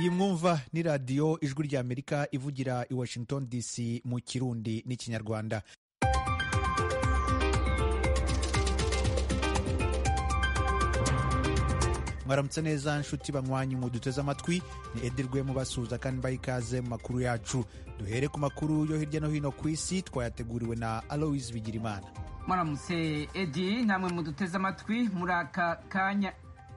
iyi mwumva ni radiyo ijwi ry'amerika ivugira i washington dc mu kirundi n'ikinyarwanda mwaramutse neza nshuti banywanyi mu duteze amatwi ni edirwe mubasuhuza kandi mbaha ikaze mu makuru yacu duhere ku makuru yo hirya no hino ku isi twayateguriwe na aloise bigirimana mwaramutse edi namwe muduteze amatwi muri aka kanya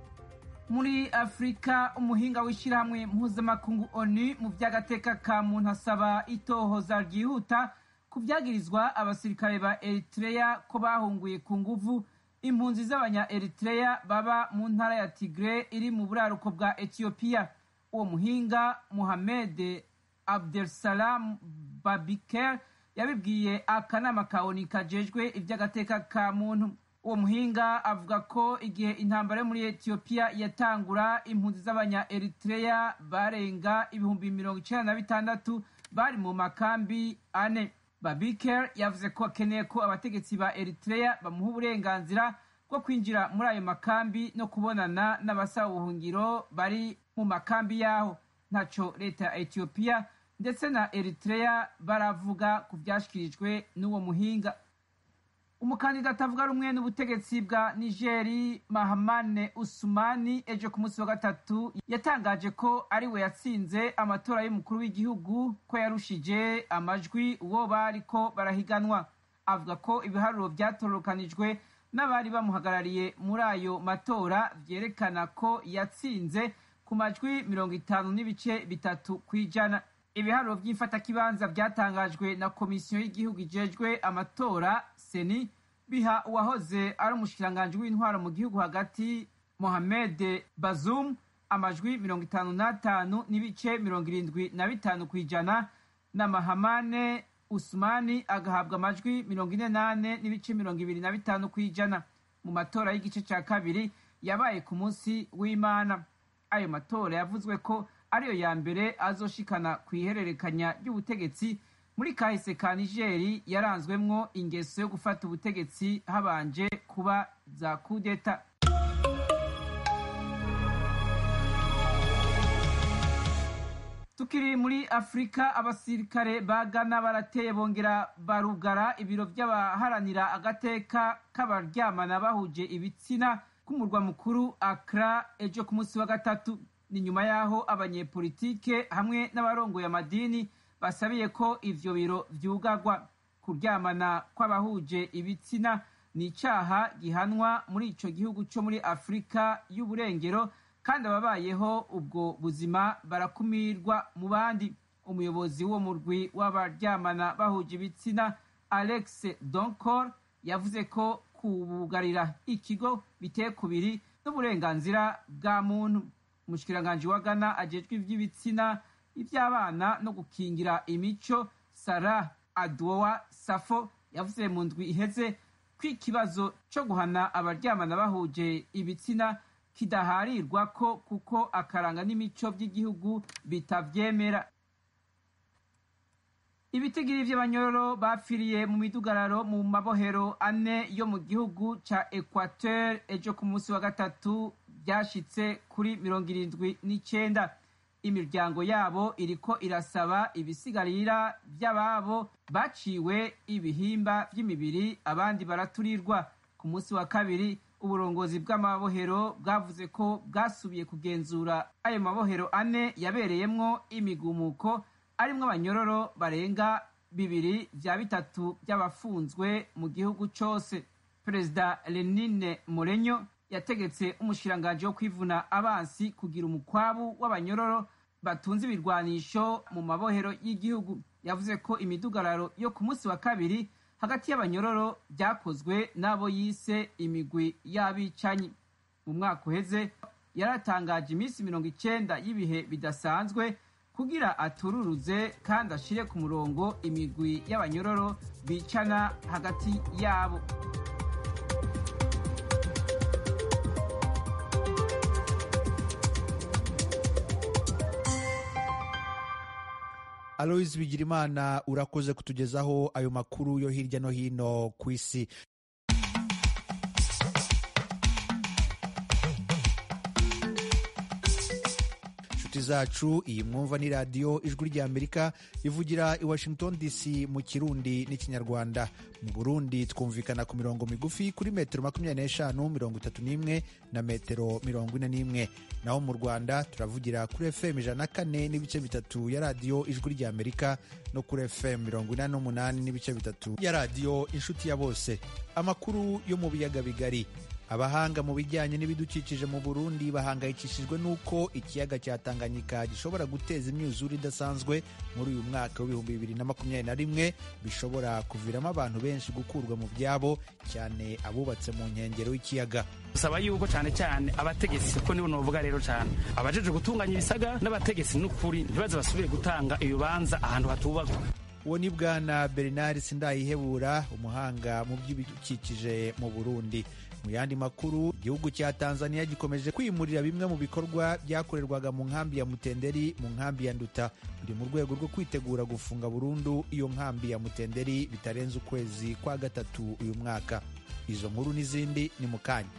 muri afurika umuhinga w'ishyirahamwe mpuzamakungu onu mu by'agateka ka muntu asaba itohoza ryihuta ku byagirizwa abasirikare ba eritreya ko bahunguye ku nguvu impunzi z'abanya eritreya baba mu ntara ya tigre iri mu buraruko bwa etiyopiya uwo muhinga muhamed abdelsalam babiker yabibwiye akanama ka oni kajejwe iby'agateka ka muntu uwo muhinga avuga ko igihe intambara yo muri etiyopiya yatangura impunzi z'abanya eritreya barenga ibihumbi mirongo icyenda na bitandatu bari mu makambi ane babiker yavuze ko akeneye ko abategetsi ba eritreya bamuha uburenganzira bwo kwinjira muri ayo makambi no kubonana n'abasaba ubuhungiro bari mu makambi yaho ntaco leta ya etiyopiya ndetse na eritreya baravuga ku byashyikirijwe n'uwo muhinga umukandida atavuga rumwe n'ubutegetsi bwa nigeri mahamane usumani ejo ku munsi wa gatatu yatangaje ko ari we yatsinze amatora y'umukuru w'igihugu ko yarushije amajwi uwo bari ko barahiganwa avuga ko ibiharuro byatororokanijwe n'abari bamuhagarariye muri ayo matora byerekana ko yatsinze ku majwi mirongo itanu n'ibice bitatu ku ijana ibiharuro by'imfatakibanza byatangajwe na komisiyo y'igihugu ijejwe amatora seni biha uwahoze ari umushikiranganji w'intwaro mu gihugu hagati mohamed bazum amajwi mirongo itanu n'atanu n'ibice mirongo irindwi na bitanu ku ijana na mahamane usumani agahabwa amajwi mirongo ine n'ane n'ibice mirongo ibiri na bitanu ku ijana mu matora y'igice cya kabiri yabaye ku munsi w'imana ayo matora yavuzwe ko ariyo ya mbere azoshikana ku ihererekanya ry'ubutegetsi muri kahise ka nigeri yaranzwemwo ingeso yo gufata ubutegetsi habanje kuba za kudeta tukiri muri afurika abasirikare ba gana barateye bongera barugara ibiro by'abaharanira agateka k'abaryamana bahuje ibitsina k'umurwa mukuru akra ejo ku munsi wa gatatu ni nyuma y'aho abanyepolitike hamwe n'abarongoye amadini basabiye ko ivyo biro vyugarwa kuryamana kw'abahuje ibitsina ni icaha gihanwa muri ico gihugu co muri afurika y'uburengero kandi ababayeho ubwo buzima barakumirwa mu bandi umuyobozi w'uwo murwi w'abaryamana bahuje ibitsina alex donkor yavuze ko kubugarira ikigo biteye kubiri n'uburenganzira bwa muntu umushikiranganji wa ghana ajejwe ivy'ibitsina iby'abana no gukingira imico sara adwowa safo yavuze mu ndwi iheze ko ikibazo cyo guhana abaryamana bahuje ibitsina kidaharirwa ko kuko akaranga n'imico by'igihugu bitavyemera ibitigiri vy'abanyororo bapfiriye mu midugararo mu mabohero ane yo mu gihugu ca equateur ejo ku munsi wa gatatu byashitse kuri mirongo irindwi n'icenda imiryango yabo iriko irasaba ibisigarira by'ababo baciwe ibihimba by'imibiri abandi baraturirwa ku munsi wa kabiri uburongozi bw'amabohero bwavuze ko bwasubiye kugenzura ayo mabohero ane yabereyemwo imigumuko arimwo abanyororo barenga bibiri vya bitatu by'abafunzwe mu gihugu cose perezida lenine morenyo yategetse umushikiranganji wo kwivuna abansi kugira umukwabu w'abanyororo batunze ibirwanisho mu mabohero y'igihugu yavuze ko imidugararo yo ku munsi wa kabiri hagati y'abanyororo byakozwe n'abo yise imigwi y'abicanyi mu mwaka uheze yaratangaje iminsi mirongo icenda y'ibihe bidasanzwe kugira atururuze kandi ashire ku murongo imigwi y'abanyororo bicana hagati yabo aloise bigirimana urakoze kutugezaho ayo makuru yo hirya no hino ku isi nshuti zacu iyi mwumva ni radiyo ijwi ry'amerika ivugira i washington dc mu kirundi n'ikinyarwanda mu burundi twumvikana ku mirongo migufi kuri metero makumyabiri n'eshanu mirongo itatu n'imwe na metero mirongo ine n'imwe naho mu rwanda turavugira kuri fm ijana na kane n'ibice bitatu ya radiyo ijwi ry'amerika no kuri fm mirongo inani n'umunani n'ibice bitatu ya radiyo inshuti ya bose amakuru yo mu biyaga bigari abahanga mu bijyanye n'ibidukikije mu burundi bahangayikishijwe n'uko ikiyaga cya tanganyika gishobora guteza imyuzure idasanzwe muri uyu mwaka w'ibihumbi bibiri na makumyabiri na rimwe bishobora kuviramo abantu benshi gukurwa mu byabo cyane abubatse mu nkengero y'ikiyaga usaba yuko cyane cyane abategetsi ko nibo novuga rero cyane abajeje gutunganya ibisaga n'abategetsi n'ukuri ntibaze basubire gutanga ibibanza ahantu hatubakwa uwo ni bwana bernard sindayihebura umuhanga mu by'ibidukikije mu burundi mu yandi makuru igihugu cya tanzania gikomeje kwimurira bimwe mu bikorwa byakorerwaga mu nkambi ya mutenderi mu nkambi ya nduta biri mu rwego rwo kwitegura gufunga burundu iyo nkambi ya mutenderi bitarenze ukwezi kwa gatatu uyu mwaka izo nkuru n'izindi ni mu kanya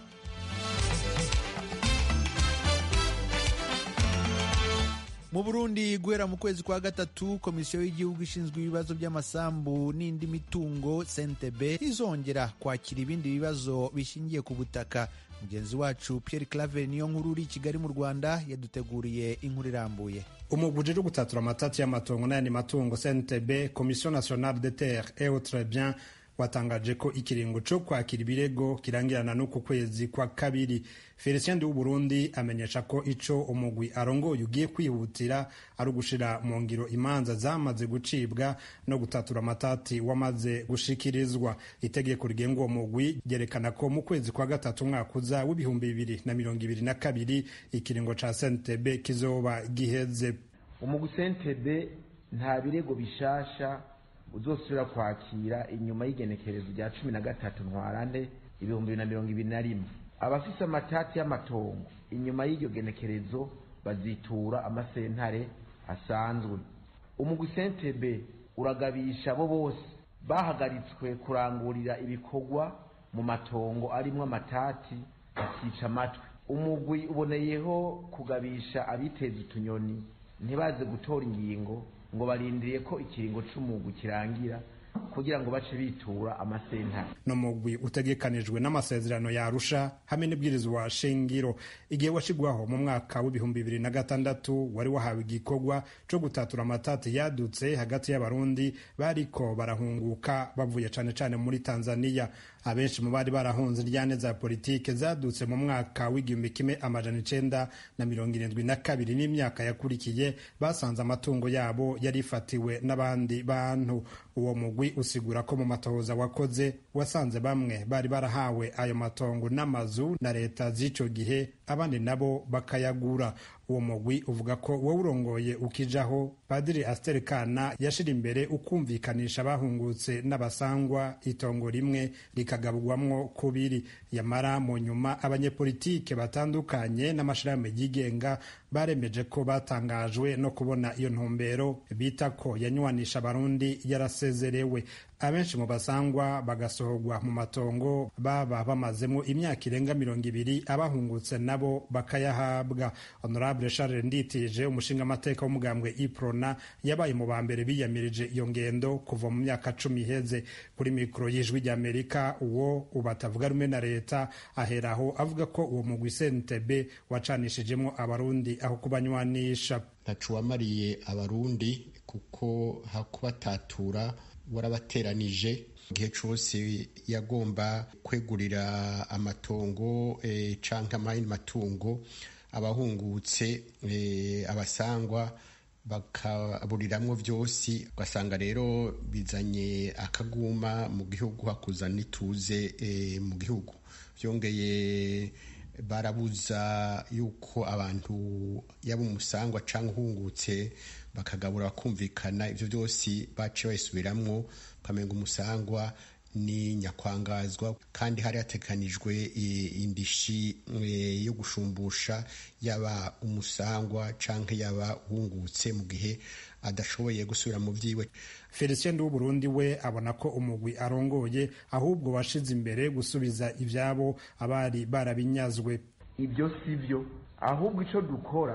mu burundi guhera mu kwezi kwa gatatu komisiyo y'igihugu ishinzwe ibibazo by'amasambu n'indi mitungo sentebe izongera kwakira ibindi bibazo bishingiye ku butaka mugenzi wacu pierre claver niyo nkuru uri i kigali mu rwanda yaduteguriye inkuru irambuye umugwi uje gutatura amatati y'amatongo n'ayandi matungo cntb komisiyo nationale de terre et autres biens watangaje ko ikiringo cyo kwakira ibirego kirangirana n'uku kwezi kwa kabiri felicien w'uburundi amenyesha ko ico umugwi arongoye ugiye kwihutira ari ugushira mu ngiro imanza zamaze gucibwa no gutatura amatati wamaze gushikirizwa itegeko rigenga uwo mugwi ryerekana ko mu kwezi kwa gatatu umwaka uza w'ibihumbi bibiri na mirongo ibiri na kabiri ikiringo ca sentebe kizoba giheze umugwi sentebe nta birego bishasha uzosubira kwakira inyuma y'igenekerezo rya cumi na gatatu ntwarante ibihumbi bibiri na mirongo ibiri na rimwe abafise amatati y'amatongo inyuma y'iryo genekerezo bazitura amasentare asanzwe umugwi sentebe uragabisha abo bose bahagaritswe kurangurira ibikorwa mu matongo arimwo amatati bakica amatwi umugwi uboneyeho kugabisha abiteza utunyoni ntibaze gutora ingingo ngo barindiriye ko ikiringo c'umugwi kirangira kugira ngo bace bitura amasentare no mugwi utegekanijwe n'amasezerano ya Arusha hamwe n'ibwirizwa shingiro igihe washigwaho mu mwaka w'ibihumbi bibiri na gatandatu wari wahawe igikorwa co gutatura amatati yadutse hagati y'abarundi bariko barahunguka bavuye cane cane muri Tanzania abenshi mu bari barahunze iryane za politike zadutse mu mwaka w'igihumbi kimwe amajana icenda na mirongo irindwi na kabiri n'imyaka yakurikiye basanze amatungo yabo yarifatiwe n'abandi bantu uwo mugwi usigura ko mu matohoza wakoze wasanze bamwe bari barahawe ayo matongo n'amazu na leta z'ico gihe abandi nabo bakayagura uwo mugwi uvuga ko wowe urongoye ukijaho padiri Aster Kana yashira imbere ukumvikanisha abahungutse n'abasangwa itongo rimwe rikagabwamwo kubiri yamara mu nyuma abanyepolitike batandukanye n'amashirahamwe yigenga baremeje ko batangajwe no kubona iyo ntumbero bita ko yanywanisha abarundi yarasezerewe abenshi mu basangwa bagasohorwa mu matongo baba bamazemo imyaka irenga mirongo ibiri abahungutse nabo bakayahabwa honorable charles nditije umushinga amateka w'umugambwe iprona yabaye mu ba mbere biyamirije iyo ngendo kuva mu myaka cumi iheze kuri mikoro y'ijwi ry'amerika uwo ubu atavuga rumwe na leta aheraho avuga ko uwo mugwi sentebe wacanishijemo abarundi aho kubanywanisha ntacu wamariye abarundi kuko hakubatatura warabateranije igihe cyose yagomba kwegurira amatongo e, canke amayindi matungo abahungutse e, abasangwa bakaburiramwo vyose ugasanga rero bizanye akaguma mu gihugu hakuzana ituze e, mu gihugu vyongeye barabuza yuko abantu yaba umusangwa cyangwa uhungutse bakagabura bakumvikana ibyo byose bace bayisubiramwo ukamenga umusangwa ni nyakwangazwa kandi hari hateganijwe indishi yo gushumbusha yaba umusangwa cyangwa yaba uhungutse mu gihe adashoboye gusubira mu byiwe felicien w'uburundi we abona ko umugwi arongoye ahubwo washize imbere gusubiza ibyabo abari barabinyazwe ibyo si byo ahubwo icyo dukora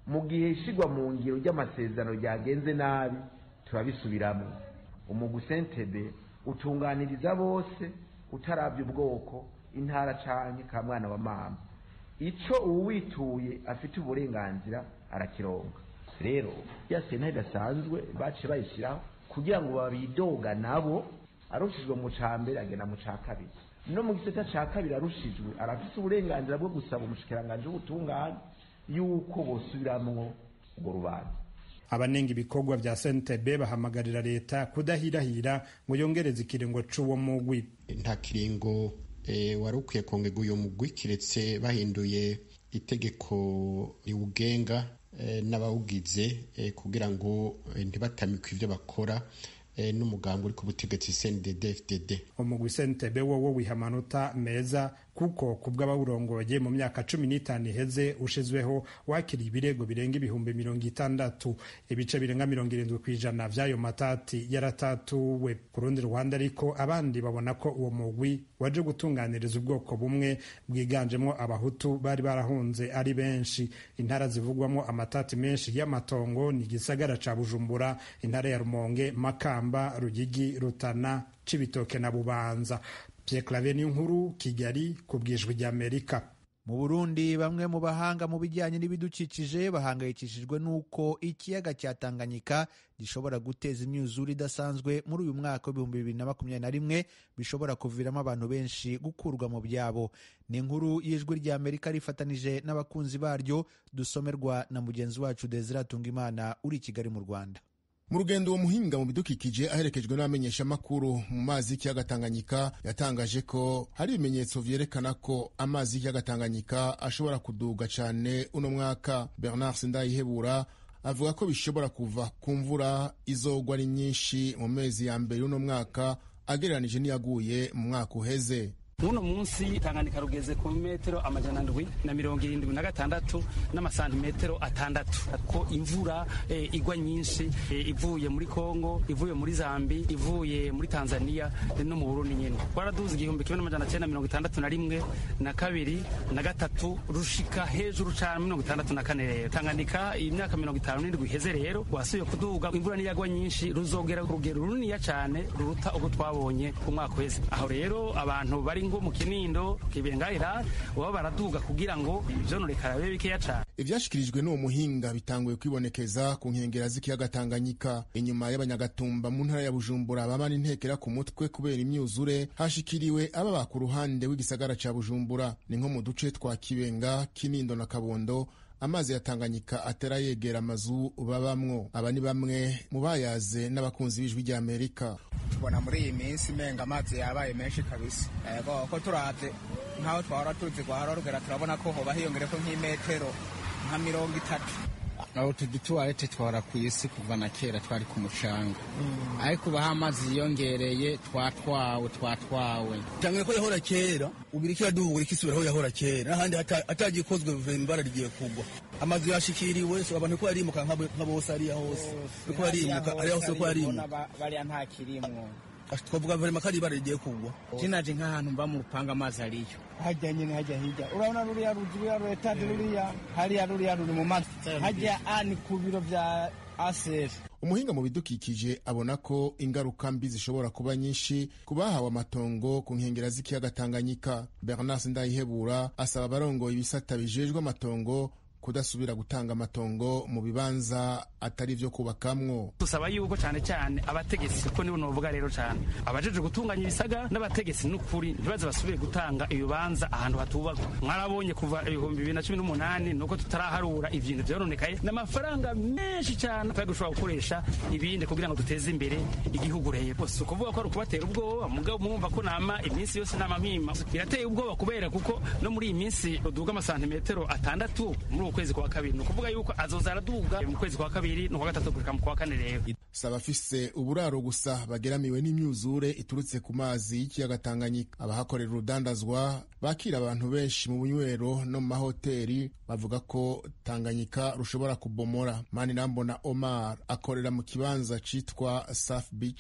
mu gihe ishyirwa mu ngiro ry'amasezerano ryagenze nabi turabisubiramo umugwi sentebe utunganiriza bose utarabya ubwoko intara canke ka mwana wa mama ico uwituye afite uburenganzira arakironga rero ya sena idasanzwe baciye bayishyiraho kugira ngo babidoga nabo arushijwe mu ca mbere agenda mu ca kabiri no mu gisata ca kabiri arushijwe arafise uburenganzira bwo gusaba umushikiranganji w'ubutungane yuko bosubiramwo urwo rubanza abanenga ibikorwa vya sentebe bahamagarira leta kudahirahira ngo yongereze ikiringo c'uwo mugwi nta kiringo e, wari ukwiye kongerwa uyo mugwi kiretse bahinduye itegeko riwugenga e, n'abawugize e, kugira ngo e, ntibatamikwe ivyo bakora n'umugambi uri ku butegetsi CNDD FDD umugwi sentebe wowo wiha amanota meza kuko ku bw'abawurongoye mu myaka cumi n'itanu iheze ushizweho wakiriye ibirego birenga ibihumbi mirongo itandatu ibice birenga mirongo irindwi ku ijana vy'ayo matati yaratatuwe ku rundi ruhande ariko abandi babona ko uwo mugwi waje gutunganiriza ubwoko bumwe bwiganjemo abahutu bari barahunze ari benshi intara zivugwamo amatati menshi y'amatongo ni igisagara ca bujumbura intara ya rumonge makamba rugigi rutana cibitoke na bubanza Pierre Claver nkuru Kigali ku bwijwi ry'Amerika mu Burundi bamwe mu bahanga mu bijyanye n'ibidukikije bahangayikishijwe n'uko ikiyaga cya Tanganyika gishobora guteza imyuzure idasanzwe muri uyu mwaka w'ibihumbi bibiri na makumyabiri na rimwe bishobora kuviramo abantu benshi gukurwa mu byabo ni inkuru y'ijwi ry'Amerika rifatanije n'abakunzi baryo dusomerwa na mugenzi wacu Desire Tungimana uri i Kigali mu Rwanda mu rugendo uwo muhinga mu bidukikije aherekejwe n'abamenyeshamakuru mu mazi y'ikiyaga Tanganyika yatangaje ko hari ibimenyetso vyerekana ko amazi y'ikiyaga Tanganyika ashobora kuduga cyane uno mwaka Bernard Sindayihebura avuga ko bishobora kuva ku mvura izogwa ari nyinshi mu mezi ya mbere y'uno mwaka agereranije n'iyaguye mu mwaka uheze muno munsi Tanganyika rugeze ku metero amajana ndwi na mirongo irindwi na gatandatu n'amasantimetero atandatu ko imvura e, igwa nyinshi e, ivuye muri Kongo ivuye muri Zambi ivuye muri Tanzania no mu Burundi nyene twaraduze igihumbi kimwe n'amajana cyenda mirongo itandatu na rimwe na kabiri na gatatu rushika hejuru cane mirongo itandatu na kane rero Tanganyika imyaka mirongo itanu n'indwi iheze rero wasubiye kuduga imvura niyagwa nyinshi ruzogera urugero runiniya cane ruruta ubwo twabonye ku mwaka uheze aho rero abantu bari ngo mu kinindo kibengahira baba baraduga kugira ngo ivyononekara bibe bikeya cane ivyashikirijwe n'uwo muhinga bitanguye kwibonekeza ku nkengera z'ikiyaga Tanganyika inyuma y'abanyagatumba mu ntara ya Bujumbura baba n'intekera ku mutwe kubera imyuzure hashikiriwe ababa ku ruhande w'igisagara ca Bujumbura ni nko mu duce twa Kibenga Kinindo na Kabondo amazi ya Tanganyika atera yegera amazu babamwo aba ni bamwe mu bayaze n'abakunzi b'ijwi rya Amerika tubona muri iyi minsi menga amazi yabaye menshi kabisa ego ko turavye nkaho twahora tuzi kwa rugera turabona ko hoba hiyongereko nk'imetero nka mirongo itatu aho tudutuwarete twahora ku isi kuva na kera twari ku mucanga ariko ubaho amazi yiyongereye twatwawe twatwawe cyangwa ko yahora kera ubu iriko iraduhura ikisubira aho yahora kera n'ahandi atagikozwe imbara rigiye kugwa amazu yashikiriwe so abantu ko yarimuka nka bose ariya hose ko yarimuka ariya hose ko yarimuka bariya nta kirimwo twavuga verema ko ari ibara rigiye kugwa kinaje nk'ahantu mba mu rupanga amazi ariyo hajya nyine hajya hirya urabona ruriya ruzi ruriya ruretaje ruriya hariya ruriya ruri mu mazi hajya ani ku biro vya asefu umuhinga mu bidukikije abona ko ingaruka mbi zishobora kuba nyinshi ku bahawe amatongo ku nkengera z'ikiyaga Tanganyika Bernard Ndayihebura asaba abarongoye ibisata bijejwe amatongo kudasubira gutanga amatongo mu bibanza atari ivyo kubakamwo dusaba yuko cyane cyane abategetsi ko nibo novuga rero cyane abajeje gutunganya ibisaga n'abategetsi n'ukuri ntibaze basubire gutanga ibibanza ahantu hatubakwa mwarabonye kuva ibihumbi bibiri na cumi n'umunani nuko tutaraharura ibintu vyaronekaye n'amafaranga menshi cyane twari gushobora gukoresha ibindi kugira ngo duteze imbere igihugu rero si ukuvuga ko ari ukubatera ubwoba mugabo mwumva ko nama iminsi yose nama mpima birateye ubwoba kubera kuko no muri iyi minsi ruduga amasantimetero atandatu muri ukwezi kwa kabiri ni ukuvuga yuko azoza araduga mu kwezi kwa kabiri no kwa gatatu gushika mu kwa kane rero si abafise uburaro gusa bageramiwe n'imyuzure iturutse ku mazi y'ikiyaga Tanganyika abahakorera urudandazwa bakira abantu benshi mu bunywero no mu mahoteli bavuga ko Tanganyika rushobora kubomora mani nambona Omar akorera mu kibanza citwa Surf Beach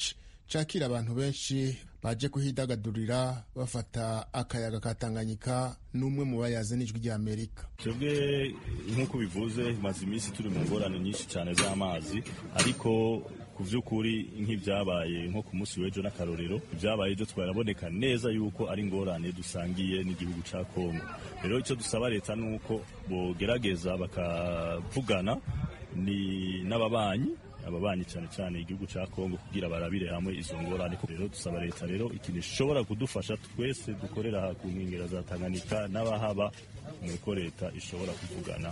cakira abantu benshi baje kuhidagadurira bafata akayaga ka tanganyika n'umwe mu bayaze n'ijwi rya amerika twebwe nk'uko bivuze maze iminsi turi mu ngorane nyinshi cyane z'amazi ariko ku by'ukuri nk'ibyabaye nko ku munsi w'ejo n'akarorero ibyabaye ejo twaraboneka neza yuko ari ingorane dusangiye n'igihugu cya kongo rero icyo dusaba leta ni uko bogerageza bakavugana ni n'ababanyi ababanyi cyane cyane igihugu cya kongo kugira barabire hamwe izo ngorane rero dusaba leta rero ikintu ishobora kudufasha twese dukorera ku nkengero za tanganyika n'abahaba nuko leta ishobora kuvugana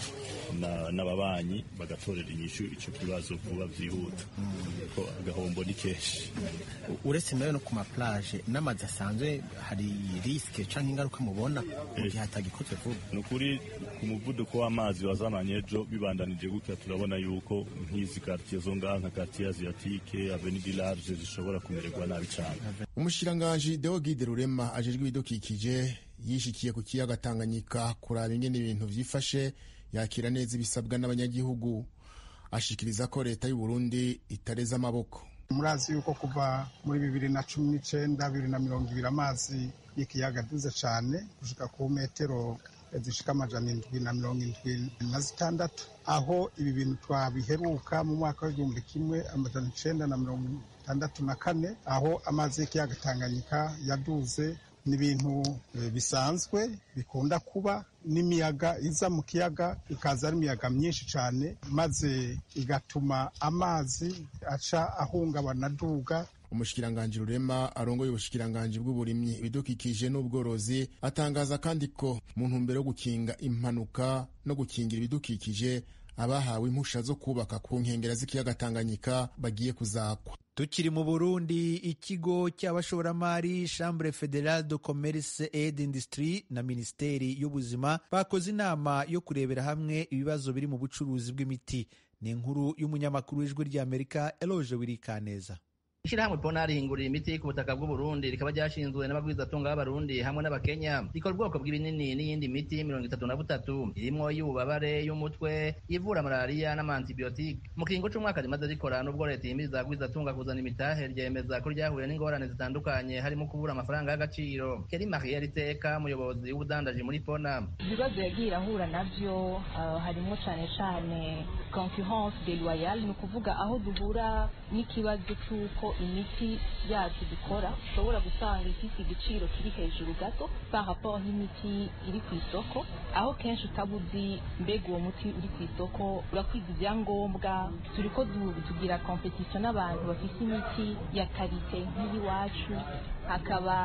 n'ababanyi bagatorera inyishu icyo kibazo vuba byihuta ko agahombo ni kenshi uretse nayo no ku maplaje n'amazi asanzwe hari risike cyangwa ingaruka mubona mu gihe hatagikozwe vuba ni ukuri ku muvuduko w'amazi wazamanye ejo bibandanije gutya turabona yuko nk'izi karitsiye zo ngaha nka karitsiye aziyatike avenidi large zishobora kumererwa nabi cyane umushikiranganji deogide rurema ajejwe ibidukikije yishikiye ku kiyaga tanganyika kuraba ingene ibintu vyifashe yakira neza ibisabwa n'abanyagihugu ashikiriza ko leta y'u Burundi itareza amaboko murazi yuko kuva muri bibiri na cumi n'icenda bibiri na mirongo ibiri amazi y'ikiyaga aduze cane gushika ku metero zishika amajana indwi na mirongo indwi na zitandatu aho ibi bintu twabiheruka mu mwaka w'igihumbi kimwe amajana icenda na mirongo itandatu na kane aho amazi y'ikiyaga tanganyika yaduze ni ibintu bisanzwe bikunda kuba n'imiyaga iza mu kiyaga ikaza ari imiyaga myinshi cyane maze igatuma amazi aca ahungabana aduga umushikiranganji rurema arongoye ubushikiranganji bw'uburimyi ibidukikije n'ubworozi atangaza kandi ko mu ntumbero yo gukinga impanuka no gukingira ibidukikije abahawe impusha zo kubaka ku nkengera z'ikiyaga tanganyika bagiye kuzakwa tukiri mu burundi ikigo cy'abashoramari chambre fédérale de commerce et d'industrie na minisiteri y'ubuzima bakoze inama yo kurebera hamwe ibibazo biri mu bucuruzi bw'imiti ni inkuru y'umunyamakuru w'ijwi ry'amerika eloge wirikaneza ishyirahamwe pona rihingurira imiti ku butaka bw'uburundi rikaba ryashinzwe n'abagwizatunga b'abarundi hamwe n'abakenya rikora ubwoko bw'ibinini n'iyindi miti mirongo itatu na butatu irimwo y'ububabare y'umutwe ivura malariya n'amantibiyotike mu kiringo c'umwaka rimaze rikora n'ubwo leta yimiriza abagwizatunga kuzana imitahe ryemeza ko ryahuye n'ingorane zitandukanye harimo kubura amafaranga y'agaciro keri marie riteka umuyobozi w'ubudandaji muri pona ibibazo yagiye irahura navyo uh, harimo cane cane concurrence deloyale ni ukuvuga aho duhura n'ikibazo c'uko imiti yacu dukora ushobora gusanga ifite igiciro kiri hejuru gato par rapport n'imiti iri ku isoko aho kenshi utaba uzi mbega uwo muti uri ku isoko urakwiza ibyangombwa turi ko tugira competition n'abantu bafite imiti ya karite nk'iyiwacu hakaba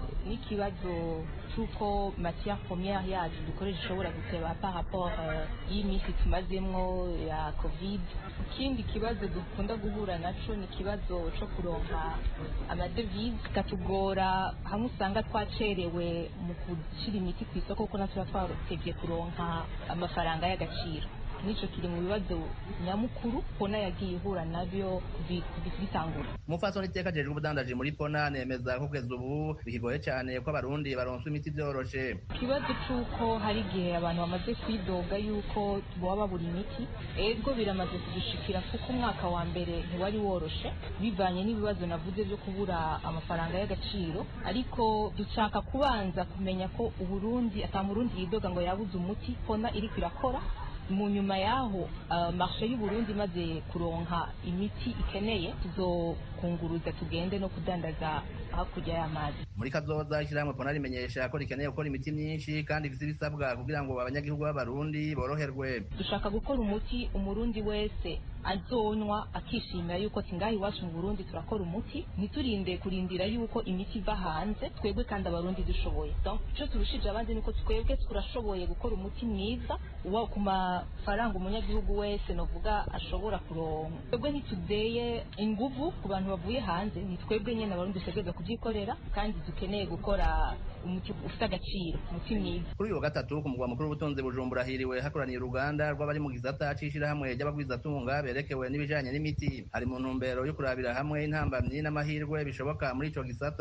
n'ikibazo c'uko matière première yacu dukoresha ishobora guteba par rapport y'imiti tumazemwo ya covid ikindi kibazo dukunda guhura naco ni ikibazo co kuronka amadevize katugora hamwe usanga twacerewe mu gushyira imiti ku isoko kuko natwe tuba twatevye kuronka amafaranga y'agaciro nico kiri mu bibazo nyamukuru pona yagiye ihura nabyo bitangura umupfasoni iteka ajejwe ubudandaji muri pona nemeza ko kugeza ubu bikigoye cyane ko abarundi baronswa imiti byoroshe ikibazo c'uko hari igihe abantu bamaze kwidoga yuko boba babura imiti ego biramaze kudushikira kuko umwaka wa mbere ntiwari woroshe bivanye n'ibibazo navuze byo kubura amafaranga y'agaciro ariko dushaka kubanza kumenya ko uburundi ata murundi yidoga ngo yabuze umuti pona iriko irakora mu nyuma yaho uh, marshe y'uburundi imaze kuronka imiti ikeneye tuzokunguruza tugende no kudandaza hakurya y'amazi muri kazoza ishyirahamwe pona rimenyesha ko rikeneye gukora imiti myinshi kandi ifite ibisabwa kugira ngo abanyagihugu b'abarundi boroherwe dushaka gukora umuti umurundi wese azonywa akishimira yuko tingaha iwacu mu burundi turakora umuti ntiturinde kurindira yuko imiti iva hanze twebwe kandi abarundi dushoboye donc icyo turushije abandi ni uko twebwe turashoboye gukora umuti mwiza uba ku mafaranga umunyagihugu wese novuga ashobora kuronka twebwe ntitudeye inguvu ku bantu bavuye hanze ni twebwe nyine abarundi dutegereza kubyikorera kandi dukeneye gukora umuti ufite agaciro umuti mwiza kuri uyu wa gatatu ku mugwa mukuru w'ubutunzi bujumbura hiriwe hakoraniye uruganda rw'abari mu gisata c'ishirahamwe ry'abagwizatunga berekewe n'ibijanye n'imiti hari mu ntumbero yo kurabira hamwe intambamyi n'amahirwe bishoboka muri ico gisata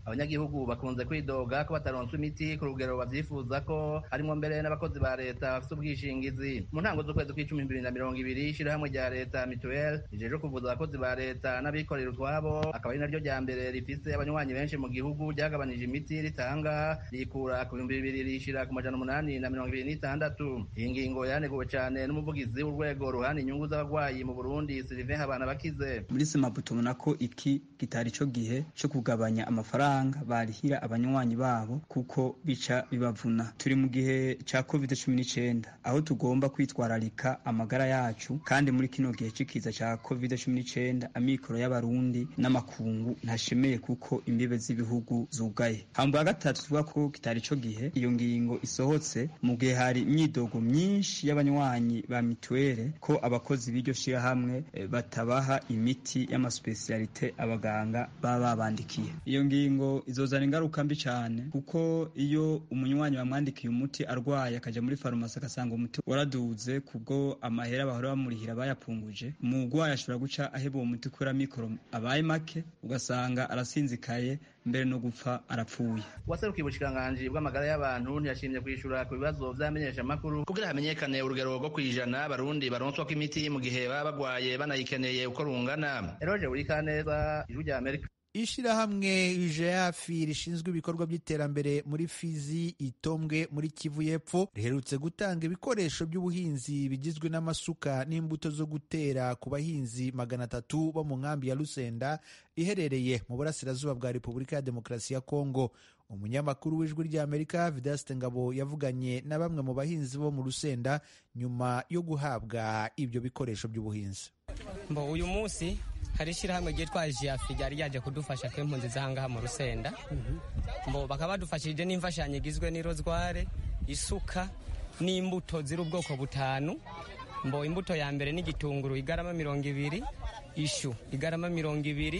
abanyagihugu bakunze kwidoga ko bataronswa imiti ku rugero bavyifuza ko harimwo mbere n'abakozi ba leta bafite ubwishingizi mu ntango z'ukwezi kw'icumi bibiri na mirongo ibiri ishirahamwe rya leta mituel rijejwe kuvuza abakozi ba leta n'abikorera utwabo akaba ari naryo rya mbere rifise abanywanyi benshi mu gihugu ryagabanije imiti ritanga rikura ku bihumbi bibiri rishira ku majana umunani na mirongo ibiri n'itandatu iyi ngingo yaneguwe cane n'umuvugizi w'urwego ruhana inyungu z'abagwayi mu burundi sylvain habana bakize muri semabu tubona ko iki kitari co gihe co kugabanya amafaranga barihira abanywanyi babo kuko bica bibavuna turi mu gihe ca covid cumi n'icenda aho tugomba kwitwararika amagara yacu kandi muri kino gihe c'ikiza ca covid cumi n'icenda amikoro y'abarundi n'amakungu ntashemeye kuko imbibe z'ibihugu zugaye hambwa gatatu tuvuga ko kitari co gihe iyo ngingo isohotse mu gihe hari imyidogo myinshi y'abanywanyi ba mituwere ko abakozi b'iryo shirahamwe eh, batabaha imiti y'amasupesiyalite abaganga baba babandikiye iyo ngingo izozana ingaruka mbi cyane kuko iyo umunywanyi bamwandikiye umuti arwaye akaja muri farumasi agasanga umuti waraduze kubwo amahera bahora bamurihira bayapunguje umurwayi ashobora guca aheba uwo muti kubera mikoro abaye make ugasanga arasinzikaye mbere no gupfa arapfuye uwaserukiye ubushikiranganji bw'amagara y'abantu ntiyashimye kwishura ku bibazo vy'amenyeshamakuru kugira hamenyekane urugero rwo kwijana abarundi baronswa ko imiti mu gihe baba bagwaye banayikeneye uko rungana eroje buri kaneza ijwi rya amerika ishirahamwe ijeafi rishinzwe ibikorwa by'iterambere muri fizi itombwe muri kivu y'epfo riherutse gutanga ibikoresho by'ubuhinzi bigizwe n'amasuka n'imbuto zo gutera ku bahinzi magana atatu bo mu nkambi ya rusenda iherereye mu burasirazuba bwa repubulika ya demokarasi ya kongo umunyamakuru w'ijwi ry'amerika vidaste ngabo yavuganye na bamwe mu bahinzi bo mu rusenda nyuma yo guhabwa ibyo bikoresho by'ubuhinzi mbo uyu munsi hari ishyirahamwe ryitwa jiyafi ryari ryaje kudufasha ko impunzi z'ahangaha mu rusenda mbo bakaba badufashije n'imfashanyo igizwe n'irozware isuka n'imbuto ziri ubwoko butanu mbo imbuto ya mbere n'igitunguru igarama mirongo ibiri ishu igarama mirongo ibiri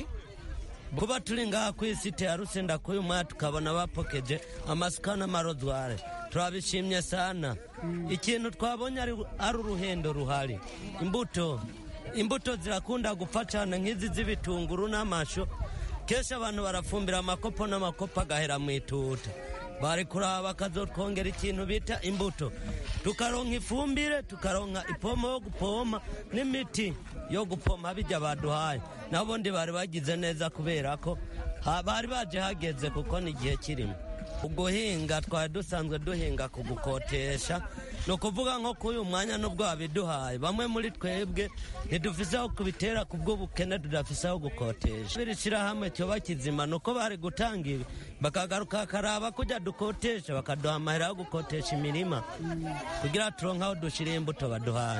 kuba turi ngaha ku isite ya rusenda k'uyu mwaka tukabona bapokeje amasuka n'amarozware turabishimye sana ikintu twabonye ari uruhendo ruhari imbuto imbuto zirakunda gupfa cyane nk'izi z'ibitunguru n'amashu kenshi abantu barafumbira amakopo n'amakopo agahera mu ituta bari kuraba bakazotwongera ikintu bita imbuto tukaronka ifumbire tukaronka ipomo yo gupoma n'imiti yo gupoma bijya baduhaye n'abundi bari bagize neza kubera ko bari baje hageze kuko ni igihe kirimo uguhinga twari dusanzwe duhinga kugukotesha ni ukuvuga nko kuri uyu mwanya n'ubwo babiduhaye bamwe muri twebwe ntidufise aho kubitera ku bw'ubukene tudafise aho gukotesha biri shyirahamwe cyoba kizima ni uko bari gutanga ibi bakagaruka bakaraba kujya dukotesha bakaduha amahera yo gukotesha imirima kugira turonke aho dushyira imbuto baduhaye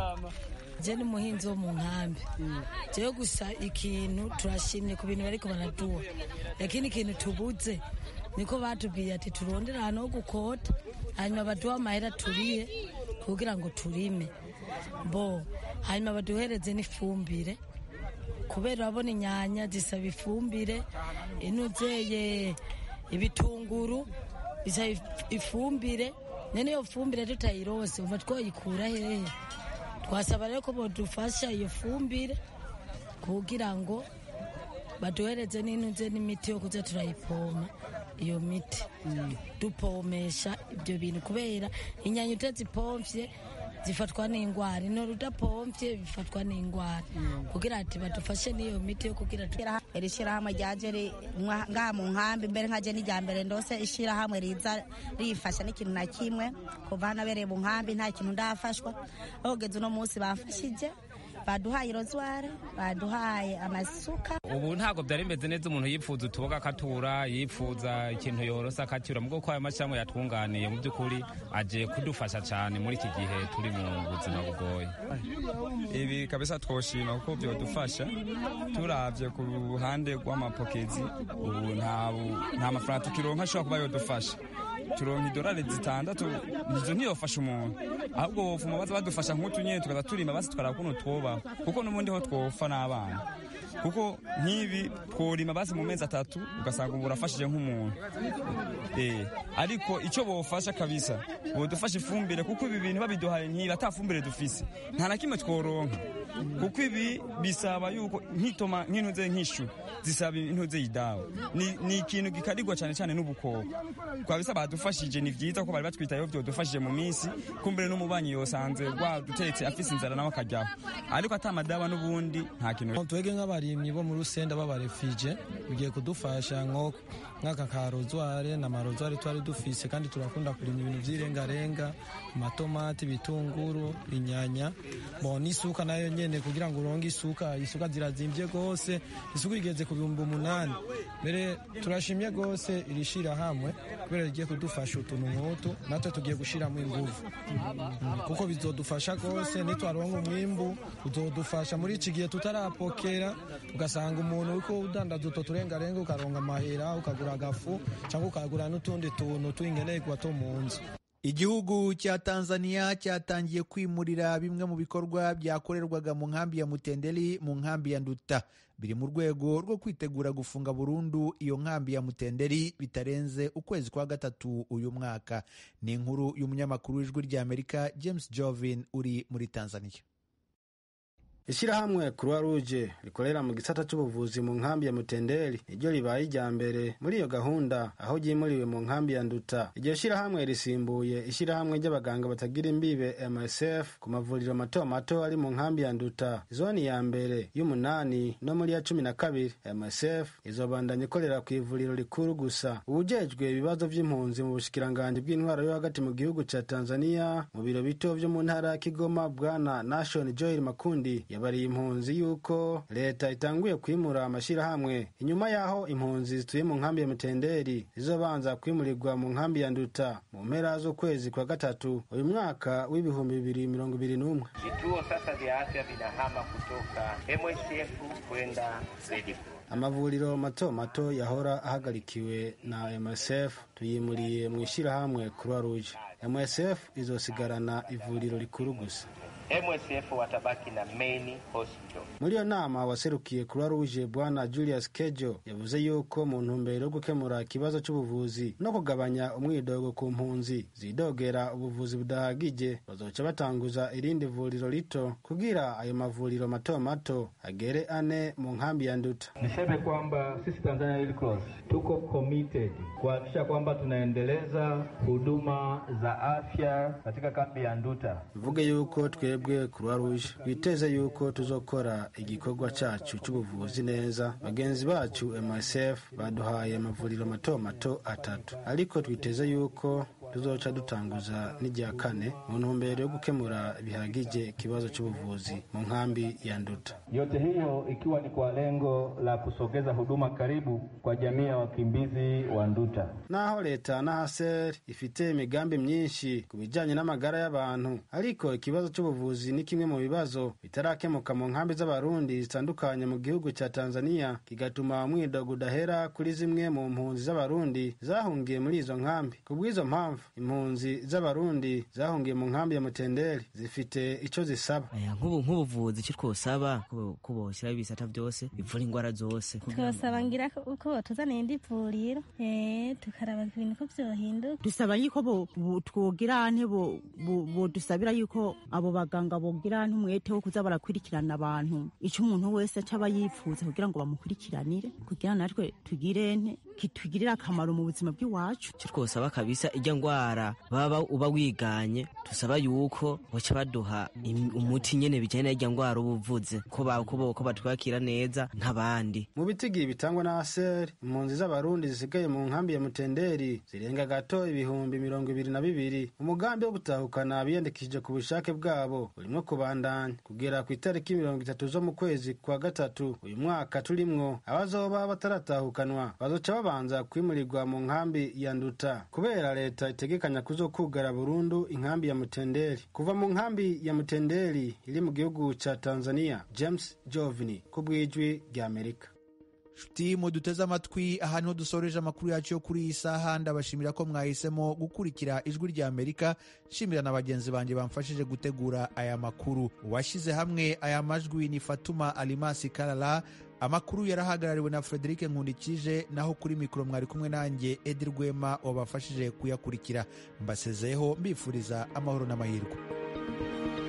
je ni muhinzi wo mu nkambi jewe gusa ikintu turashimye ku bintu bariko baraduha lakini ikintu tubuze niko batubwiye ati turondere ahantu ho gukota hanyuma baduha amahera turiye kugira ngo turime bo hanyuma baduhereze n'ifumbire kubera urabona inyanya zisaba ifumbire inuzeye ibitunguru bisaba ifumbire none iyo fumbire tutayirose uva twoyikura hehe twasaba rero ko bodufasha iyo fumbire kugira ngo baduhereze n'inuze n'imiti yo kuza turayipoma iyo miti dupomesha ibyo bintu kubera inyanya utazipomvye zifatwa n'ingwara intore udapomvye bifatwa n'ingwara kugira ati badufashe n'iyo miti yo kugira iri shyirahamwe ryaje ngaha mu nkambi mbere nkaje n'irya mbere ndose ishyirahamwe riza rifasha n'ikintu na kimwe kuva hano abereye mu nkambi nta kintu ndafashwa ahogeze uno munsi bafashije baduhaye rozware baduhaye amasuka ubu ntabwo byari bimeze neza umuntu yipfuza utuboga akatura yipfuza ikintu yorosa akacyura mu ko ayo mashyirahamwe yatwunganiye mu by'ukuri agiye kudufasha cyane muri iki gihe turi mu buzima bugoye ibi kabisa twoshima kuko byadufasha turabye ku ruhande rw'amapokezi ubu nta mafaranga tukironka ashobora kuba yodufasha turonka idolari zitandatu izo ntiyofasha umuntu ahubwo bovuma baza badufasha nk'utu nyine tukaza turima basi tukaraba ukuntu twobaho kuko n'ubundi ho twofa n'abana kuko nk'ibi tworima basi mu mezi atatu ugasanga ubu urafashije nk'umuntu ariko icyo bofasha kabisa bodufasha ifumbire kuko ibi bintu babiduhaye ntiba ata fumbire dufise nta na kimwe tworonka kuko ibi bisaba yuko nk'itoma nk'intuze nk'ishu zisaba intuze yidawe ni, ni ikintu gikarirwa cyane cyane n'ubukoko twabisa badufashije ni vyiza ko bari batwitayeho vyodufashije mu minsi kumbere n'umubanyi yosanze rwadutetse afise inzara nawe akaryaho ariko ata madawa n'ubundi nta kintu twebwe nk'abarimyi bo mu rusenda b'abarefije bigiye kudufasha nko nk'aka ka rozware na marozware twari dufise kandi turakunda kurima ibintu vy'irengarenga amatomati ibitunguru inyanya bo n'isuka nayo nyene kugira ngo uronge isuka isuka zirazimvye gose isuka igeze ku bihumbi umunani mbere turashimye gose iri shirahamwe kubera rigiye kudufasha utuntu nk'utu natwe tugiye gushiramo inguvu Mm, kuko bizodufasha gose nitwaronka umwimbu uzodufasha muri iki gihe tutarapokera ugasanga umuntu uriko udandaza utwo turengarenga ukaronga amahera ukagura agafu cyangwa ukagura n'utundi tuntu tw'ingenerwa two mu nzu igihugu cya tanzania cyatangiye kwimurira bimwe mu bikorwa byakorerwaga mu nkambi ya mutenderi mu nkambi ya nduta biri mu rwego rwo kwitegura gufunga burundu iyo nkambi ya mutenderi bitarenze ukwezi kwa gatatu uyu mwaka ni inkuru y'umunyamakuru w'ijwi ry'amerika james jovin uri muri tanzania ishyirahamwe croix rouge rikorera mu gisata cy'ubuvuzi mu nkambi ya mutenderi niryo ribaye irya mbere muri iyo gahunda aho ryimuriwe mu nkambi ya nduta iryo shyirahamwe risimbuye ishyirahamwe ry'abaganga batagira imbibe msf ku mavuriro mato mato ari mu nkambi ya nduta zoni ya mbere y'umunani no muri ya cumi na kabiri msf izobandanya ikorera ku ivuriro rikuru gusa ubujejwe ibibazo by'impunzi mu bushikiranganji bw'intwaro yo hagati mu gihugu cya tanzania mu biro bito byo mu ntara ya kigoma bwana nation joel makundi yabariye impunzi yuko leta itanguye kwimura amashyirahamwe inyuma y'aho impunzi zituye mu nkambi ya mutenderi zizobanza kwimurirwa mu nkambi ya nduta mu mpera z'ukwezi kwa gatatu uyu mwaka w'ibihumbi bibiri mirongo ibiri n'umwe Vituo sasa vya afya vinahama kutoka MSF kwenda ZEDIF. amavuriro mato mato yahora ahagarikiwe na msf tuyimuriye mu ishyirahamwe croix rouge msf izosigarana ivuriro rikuru gusa MSF watabaki na main hospital. muri iyo nama waserukiye croix rouge bwana julius kejo yavuze yuko mu ntumbero yo gukemura ikibazo cy'ubuvuzi no kugabanya umwidogo ku mpunzi zidogera ubuvuzi budahagije bazoca batanguza irindi vuriro rito kugira ayo mavuriro mato mato agere ane mu nkambi ya nduta Niseme kwamba sisi Tanzania Red Cross tuko committed kuhakikisha kwamba tunaendeleza huduma za afya katika kambi ya Nduta. bivuge yuko twebwe croix rouge twiteze yuko tuzokora igikorwa cyacu cy'ubuvuzi neza bagenzi bacu msf baduhaye amavuriro mato mato atatu ariko twiteze yuko tuzoca dutanguza n'irya kane mu ntumbero yo gukemura bihagije ikibazo cy'ubuvuzi mu nkambi ya nduta Yote hiyo ikiwa ni kwa lengo la kusogeza huduma karibu kwa jamii ya wakimbizi wa Nduta. naho leta na haser ifite imigambi myinshi ku bijyanye n'amagara y'abantu ariko ikibazo cy'ubuvuzi ni kimwe mu bibazo bitarakemuka mu nkambi z'abarundi zitandukanye mu gihugu cya tanzania kigatuma umwidogo udahera kuri zimwe mu mpunzi z'abarundi zahungiye muri izo nkambi ku bw'izo mpamvu impunzi z'abarundi zahungiye mu nkambi ya mutenderi zifite icyo zisaba Aya, nk'ubu nk'ubuvuzi icyo twosaba ko- ko boshyiraho ibisata byose bivura indwara zose twosaba ngira ko- uko batuzanira indi vuriro eh, tukaraba ibintu ko vyohinduka dusaba yuko bo- bo- twogira nte bo- bo- bodusabira yuko abo baganga bogira nte umwete wo kuza barakurikirana abantu icyo umuntu wese acaba yifuza kugira ngo bamukurikiranire kugira natwe tugire nte kitugirire akamaro mu buzima bw'iwacu icyo twosaba kabisa ijya ndwara baba uba wiganye dusaba yuko baca baduha im- umuti nyene bijyanye n'ijya ndwara uba uvuze ko ba- ko bo- ko batwakira neza nk'abandi mu bitigi bitangwa na aser impunzi z'abarundi zisigaye mu nkambi ya mutenderi zirenga gato ibihumbi mirongo ibiri na bibiri umugambi wo gutahukana abiyandikishije ku bushake bwabo urimo kubandanya kugera ku itariki mirongo itatu zo mu kwezi kwa gatatu uyu mwaka turimwo abazoba bataratahukanwa bazoca babanza kwimurirwa mu nkambi ya nduta kubera leta itegekanya kuzokugara burundu inkambi ya mutenderi kuva mu nkambi ya mutenderi iri mu gihugu ca tanzania james jovini ku bw'ijwi ry'amerika nshuti muduteze amatwi aha niho dusoreje amakuru yacu yo kuri iyi saha ndabashimira ko mwahisemo gukurikira ijwi rya amerika nshimira na bagenzi banjye bamfashije gutegura aya makuru uwashyize hamwe aya majwi ni fatuma alimasi karara amakuru yarahagarariwe na frederic nkundikije naho kuri mikoro mwari kumwe nanjye edi rwema wabafashije kuyakurikira mbasezeyeho mbifuriza amahoro n'amahirwe